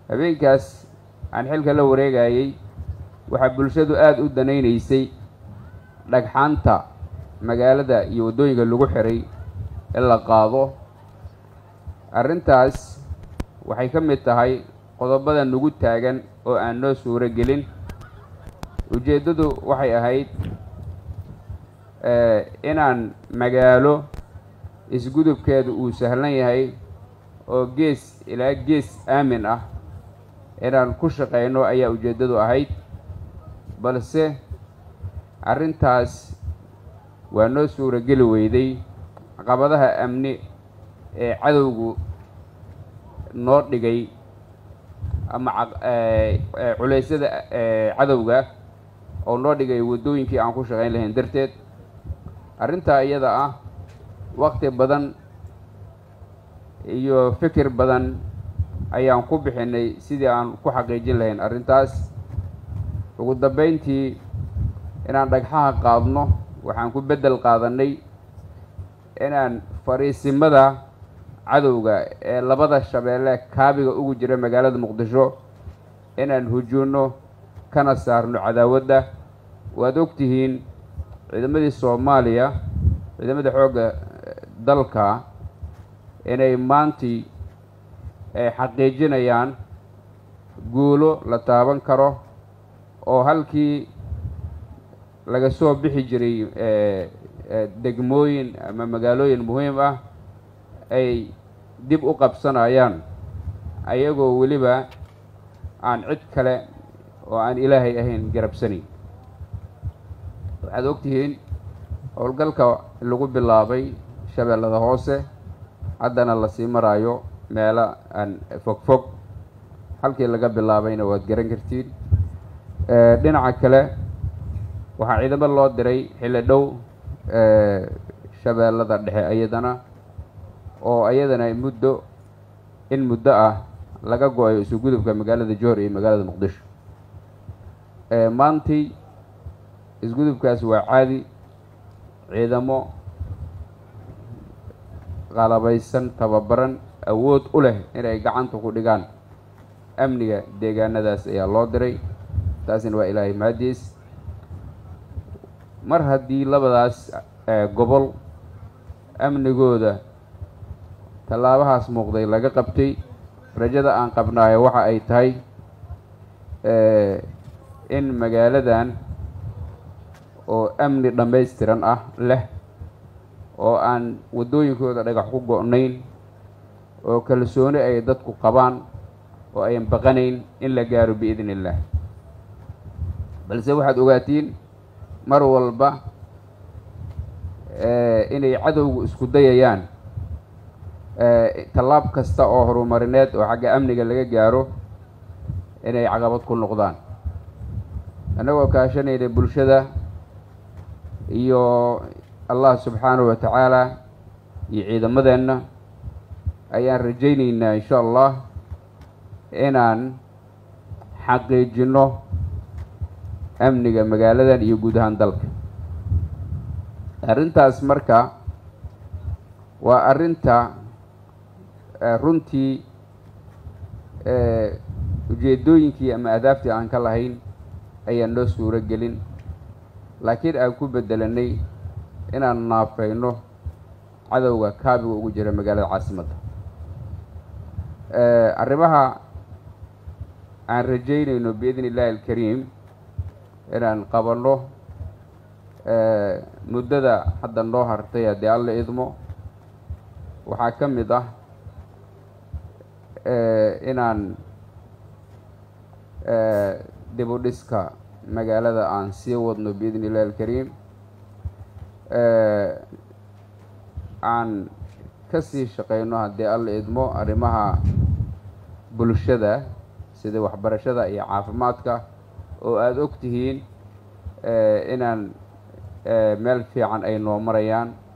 habeenkaas aan xilka la wareegayey waxaa bulshadu aada u danaynaysay dhagxaanta magaalada iyo waddooyinka lagu xiray in la qaado arrintaas waxay ka mid tahay qodobada nagu taagan oo aan noo suuro gelin ujeeddadu waxay ahayd inaan magaalo isgudubkeedu uu sahlan yahay oo gees ilaa gees aamin ah inaan ku shaqayno ayaa ujeeddadu ahayd balse arrintaas waa noo suuro geli weyday caqabadaha amni ee cadowgu noo dhigay ama culeysyada cadowga oo noo dhigay waddooyinkii aan ku shaqayn lahayn darteed arrintaa iyada ah waqti badan iyo fikir badan ayaan ku bixinay sidii aan ku xaqiijin lahayn arrintaas ugu dambeyntii inaan dhagxaha qaadno waxaan ku beddel qaadanay inaan fariisimada cadowga ee labada shabeelle kaabiga ugu jira magaalada muqdisho inaan hujuunno kana saarno cadaawadda waad ogtihiin ciidamadii soomaaliya ciidamada xoogga dalka inay maantii ay xaqiijinayaan guulo la taaban karo oo halkii laga soo bixi jiray degmooyin ama magaalooyin muhiim ah ay dib u qabsanayaan ayagoo weliba aan cid kale oo aan ilaahay ahayn garabsanayn waxaad ogtihiin howlgalka lagu bilaabay shabeellada hoose haddana lasii maraayo meelo aan fog fog halkii laga bilaabayna waad garan kartiin dhinaca kale waxaa ciidamo loo diray xilli dhow shabeellada dhexe iyadana oo iyadana muddo in muddo ah laga go-ayo isu gudubka magaalada joor iyo magaalada muqdisho maantii isgudubkaas waa caadi ciidamo qalabaysan tababaran awood u leh inay gacanta ku dhigaan amniga deegaanadaas ayaa loo diray taasina waa ilaahay mahadiis mar haddii labadaas gobol amnigooda tallaabahaas muuqday laga qabtay rajada aan qabnaayo waxa ay tahay in magaaladan oo amni dhammaystiran ah leh oo aan waddooyinkooda dhagax ku go-nayn oo kalsooni ay dadku qabaan oo ayan baqanayn in la gaaro biidni illaah balse waxaad ogaatiin mar walba inay cadowgu isku dayayaan tallaab kasta oo horumarineed oo xagga amniga laga gaaro inay caqabad ku noqdaan annagoo kaashanayna bulshada iyo allah subxaanahu wa tacaala iyo ciidamadeenna ayaan rajaynaynaa insha allah inaan xaqiijinno amniga magaaladan iyo guud ahaan dalka arrintaas marka waa arrinta runtii ujeedooyinkii ama adaabtii aan ka lahayn ayaan noo suuro gelin laakiin aan ku bedelanay inaan naafayno cadowga kaabiga ugu jira magaalada caasimadda arrimaha aan rajaynayno biidni illaahi alkariim inaan qabanno muddada hadda noo hartay haddii alla idmo waxaa ka mid ah inaan dib u dhiska magaalada aan sii wadno biidni illahi alkariim aan ka sii shaqayno haddii alla idmo arrimaha bulshada sida waxbarashada iyo caafimaadka oo aada og tihiin inaan meel fiican ay noo marayaan